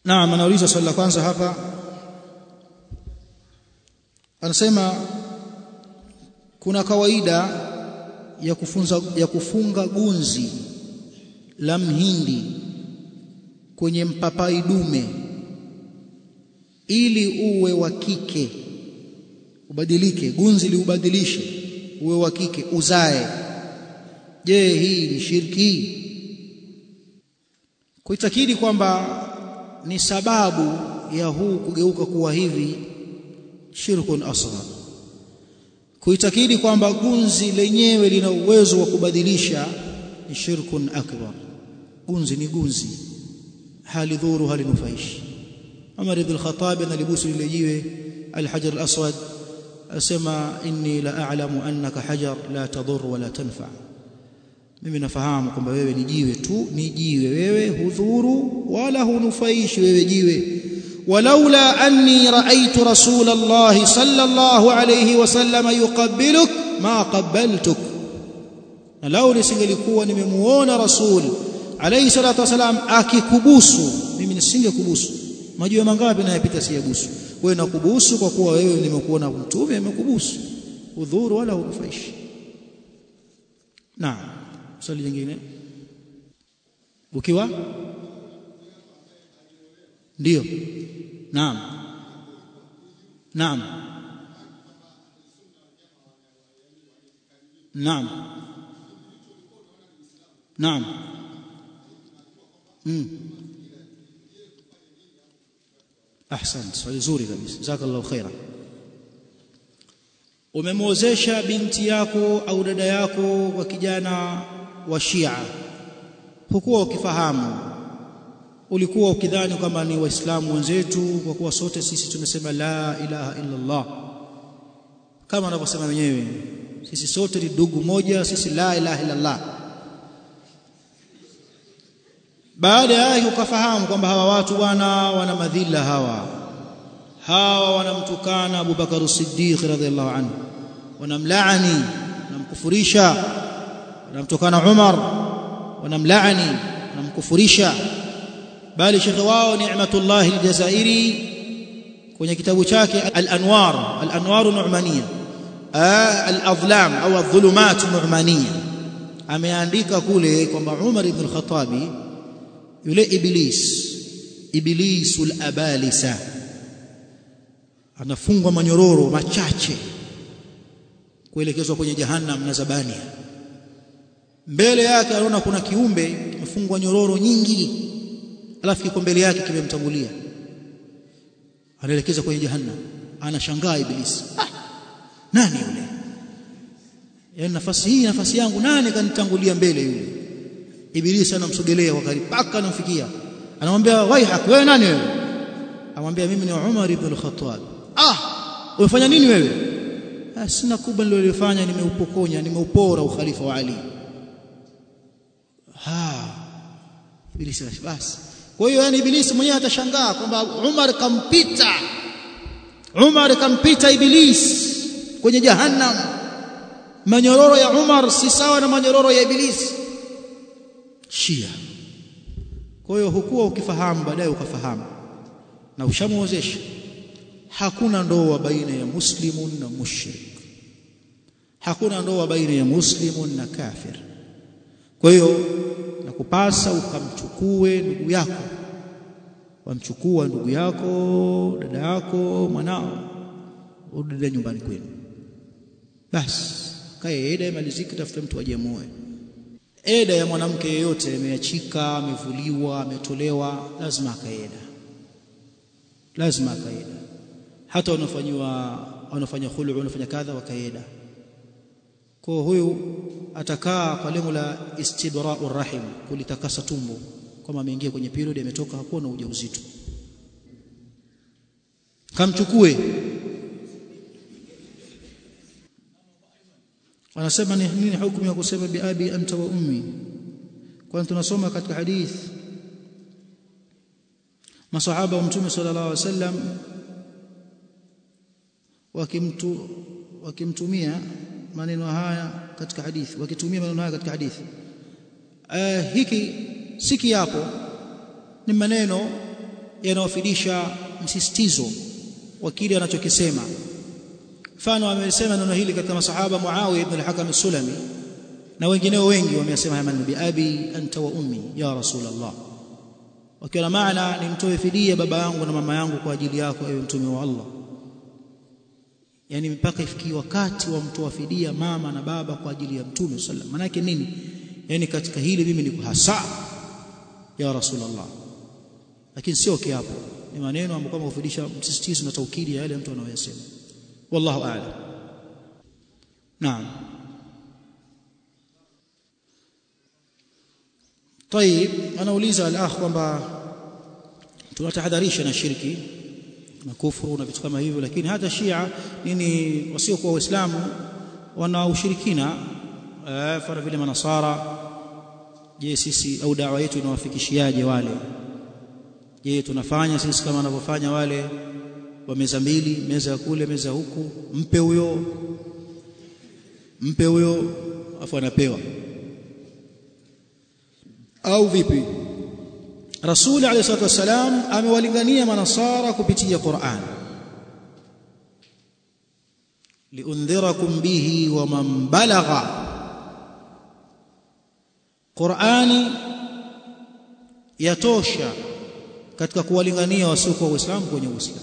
naam anauliza swali la kwanza hapa anasema kuna kawaida ya kufunza ya kufunga gunzi la mhindi kwenye mpapai dume ili uwe wa kike ubadilike gunzi liubadilishe uwe wa kike uzae je hii ni shirki kuitakidi kwamba ni sababu ya huu kugeuka kuwa hivi shirkun asghar kuitakidi kwamba gunzi lenyewe lina uwezo wa kubadilisha ni shirkun akbar gunzi ni gunzi halidhuru halinufaishi Umar ibn al-Khattab analibusu lile jiwe al-hajar al-aswad asema inni la a'lamu annaka hajar la tadur wala tanfa mimi nafahamu kwamba wewe ni jiwe tu ni jiwe wewe hudhuru wala hunufaishi wewe jiwe walaula anni raaitu rasul Allah sallallahu alayhi wasallam yuqabbiluk ma qabbaltuk na lau nisingelikuwa nimemuona rasul alayhi salatu wasalam akikubusu mimi nisingekubusu majiwe mangapi nayapita siyabusu wewe nakubusu kwa kuwa wewe nimekuona mtume amekubusu udhuru wala hunufaishi naam swali jingine ukiwa ndio naam naam naam naam mm. ahsant swali zuri kabisa jazakallahu khaira umemwozesha binti yako au dada yako wa kijana wa Shia hukuwa ukifahamu ulikuwa ukidhani kwamba ni waislamu wenzetu kwa kuwa sote sisi tumesema la ilaha illa Allah kama wanavyosema wenyewe sisi sote ni ndugu moja sisi la ilaha illa Allah baada ya ukafahamu kwamba hawa watu bwana wana madhila hawa hawa wanamtukana Abu Bakar Siddiq radhiallahu anhu wanamlaani wanamkufurisha wanamtukana Umar wanamlaani wanamkufurisha bali shekhe wao Ni'matullah al-Jazairi kwenye kitabu chake Al-Anwar Al-Anwar Nu'maniya Al-Adhlam au Adh-Dhulumat Nu'maniya ameandika kule kwamba Umar ibn al-Khattabi yule iblis iblisul abalisa anafungwa manyororo machache kuelekezwa kwenye jahannam na zabania mbele yake anaona kuna kiumbe kimefungwa nyororo nyingi alafu kiko mbele yake kimemtangulia anaelekeza kwenye jahannam anashangaa ibilisi ah, nani yule yaani nafasi hii nafasi yangu nani kanitangulia mbele yule ibilisi anamsogelea kwa karibu paka anamfikia anamwambia waihak wewe nani wewe amwambia mimi ni Umar ibn al-Khattab ah umefanya nini wewe ah, sina kubwa nililofanya nimeupokonya nimeupora ukhalifa wa Ali ha ibilisi basi kwa hiyo yani ibilisi mwenyewe atashangaa kwamba Umar kampita Umar kampita ibilisi kwenye jahannam manyororo ya Umar si sawa na manyororo ya ibilisi Shia kwa hiyo hukuwa ukifahamu baadaye ukafahamu na ushamuozesha hakuna ndoa baina ya muslimun na mushrik hakuna ndoa baina ya muslimun na kafir kwa hiyo nakupasa ukamchukue ndugu yako wamchukua ndugu yako dada yako mwanao urudi nyumbani kwenu basi kae eda imalizike tafuta mtu ajemoe eda ya mwanamke yeyote ameachika amevuliwa ametolewa lazima akaeda lazima akaeda hata wanafanywa wanafanya khulu wanafanya kadha wakaeda kwa huyu atakaa kwa lengo la istibra'ur rahim kulitakasa tumbo kama ameingia kwenye period ametoka hakuwa na ujauzito kamchukue wanasema ni nini hukumu ya kusema bi abi anta wa ummi kwani tunasoma katika hadith masahaba wa mtume sallallahu alaihi wasallam wakimtu wakimtumia maneno haya katika hadithi wakitumia maneno haya katika hadithi uh, hiki si kiapo ni maneno yanayofidisha msisitizo wa kile anachokisema mfano amesema neno hili katika masahaba Muawiya ibn al-Hakam as-Sulami na wengineo wengi wamesema haya maneno bi abi anta wa ummi ya rasulullah wakiwa na maana nimtoe fidia baba yangu na mama yangu kwa ajili yako ewe mtume wa Allah yani mpaka ifikie wakati wa mtoa fidia mama na baba kwa ajili ya mtume sallam maana yake nini yani katika hili mimi niko hasa ya rasulullah lakini sio kiapo ni maneno ambayo kama kufundisha msisitizo na taukidi ya yale mtu anayosema wallahu a'lam naam طيب anauliza al-akh kwamba tunatahadharisha na shirki na kufuru na vitu kama hivyo lakini hata Shia nini wasiokuwa waislamu wana ushirikina fara vile manasara je sisi au dawa yetu inawafikishiaje wale je tunafanya sisi kama wanavyofanya wale wa meza mbili meza ya kule meza huku mpe huyo mpe huyo afu anapewa au vipi Rasuli alayhi salatu wasalam amewalingania manasara kupitia Qur'an liundhirakum bihi wa man balagha Qur'ani yatosha katika kuwalingania wasiokuwa waislamu kwenye uislamu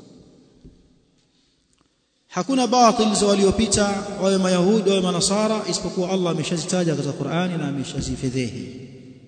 hakuna batil za waliopita wawe mayahudi wawe manasara isipokuwa Allah ameshazitaja katika Qur'ani na ameshazifedhehi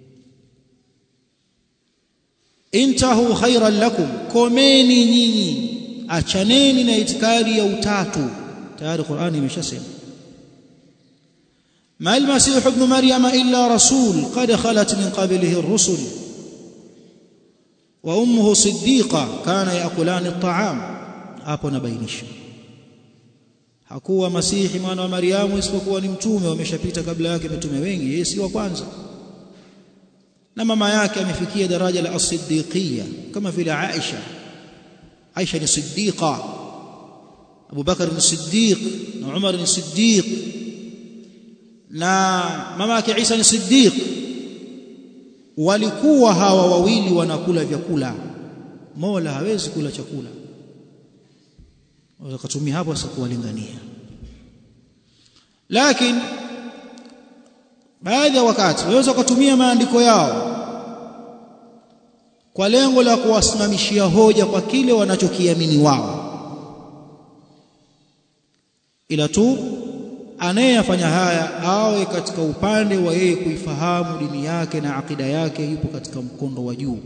intahu khairan lakum komeni nyinyi achaneni na itikadi ya utatu tayari Qur'ani imeshasema ما المسيح ابن مريم إلا رسول قد خلت من قبله الرسل وأمه صديقة كان يأكلان الطعام hapo nabainisha hakuwa masihi mwana wa Mariamu isipokuwa ni mtume wameshapita kabla yake mitume wengi yeye si wa kwanza na mama yake amefikia daraja la as-siddiqiyya kama vile Aisha Aisha ni siddiqa Abu Bakar ni siddiq na Umar ni siddiq na mama yake Isa ni siddiq walikuwa hawa wawili wanakula vyakula Mola hawezi kula chakula wakatumia hapo sasa kuwalingania lakini baadhi ya wakati waweza kutumia maandiko yao kwa lengo la kuwasimamishia hoja kwa kile wanachokiamini wao ila tu anayefanya haya awe katika upande wa yeye kuifahamu dini yake na akida yake yupo katika mkondo wa juu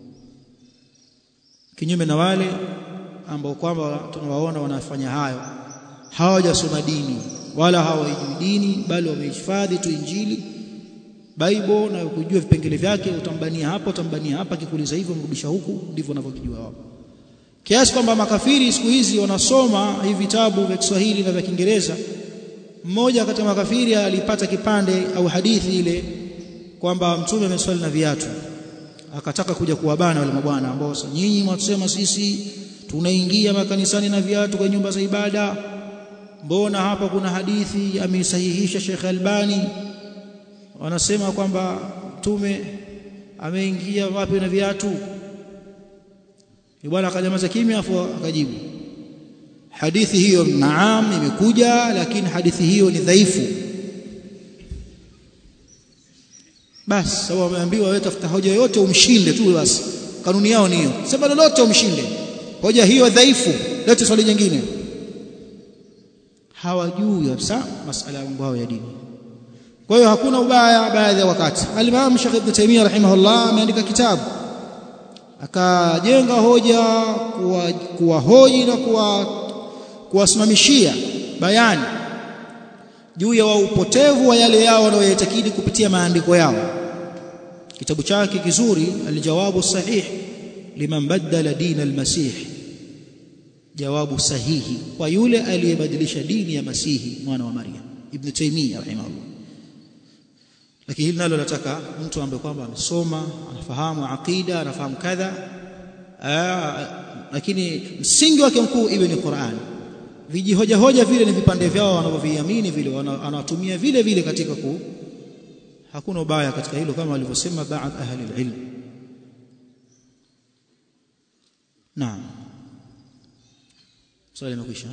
kinyume na wale ambao kwamba tunawaona wanafanya hayo hawajasoma dini wala hawajui dini bali wamehifadhi tu injili Bible na kujua vipengele vyake utambania hapa utambania hapa kikuuliza hivyo mrudisha huku ndivyo wanavyojua wao kiasi kwamba makafiri siku hizi wanasoma hivi vitabu vya Kiswahili na vya Kiingereza mmoja kati ya makafiri alipata kipande au hadithi ile kwamba mtume ameswali na viatu akataka kuja kuwabana wale mabwana ambao nyinyi mwatusema sisi tunaingia makanisani na viatu kwa nyumba za ibada mbona hapa kuna hadithi ameisahihisha Sheikh Albani wanasema kwamba mtume ameingia wapi na viatu bwana akanyamaza kimya afu akajibu hadithi hiyo naam imekuja lakini hadithi hiyo ni dhaifu basi sababu wameambiwa wewe tafuta hoja yote umshinde tu basi kanuni yao ni hiyo sema lolote umshinde hoja hiyo dhaifu lete swali jingine hawajui kabisa masala ya mambo ya dini kwa hiyo hakuna ubaya baadhi ya wakati al-Imam Sheikh Ibn Taymiyyah rahimahullah ameandika kitabu akajenga hoja kuwahoji na kuwa kuwasimamishia bayani juu ya upotevu wa yale yao wanayoyatakidi kupitia maandiko yao kitabu chake kizuri aljawabu sahih liman badala din almasih jawabu sahihi kwa yule aliyebadilisha dini ya masihi mwana wa maryam ibn taymiyyah rahimahullah lakini hili nalo nataka mtu ambaye kwamba amesoma anafahamu aqida anafahamu kadha lakini msingi wake mkuu iwe ni Qur'an vijihoja hoja vile ni vipande vyao wanavyoviamini vile wanatumia vile vile katika ku hakuna ubaya katika hilo kama walivyosema baadhi ahli ilm naam swali limekwisha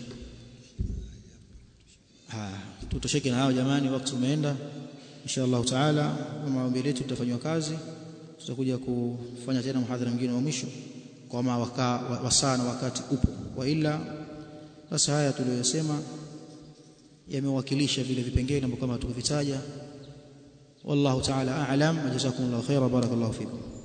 haya tutosheke na hao jamani wakati umeenda insha Allah taala kama ombi letu tutafanywa kazi tutakuja kufanya tena mhadhara mwingine wa mwisho kama wasaa na wakati upo wa ila sasa haya tuliyosema yamewakilisha vile vipengele ambavyo kama tukuvitaja wallahu ta'ala a'lam jazakumullahu khaira barakallahu fikum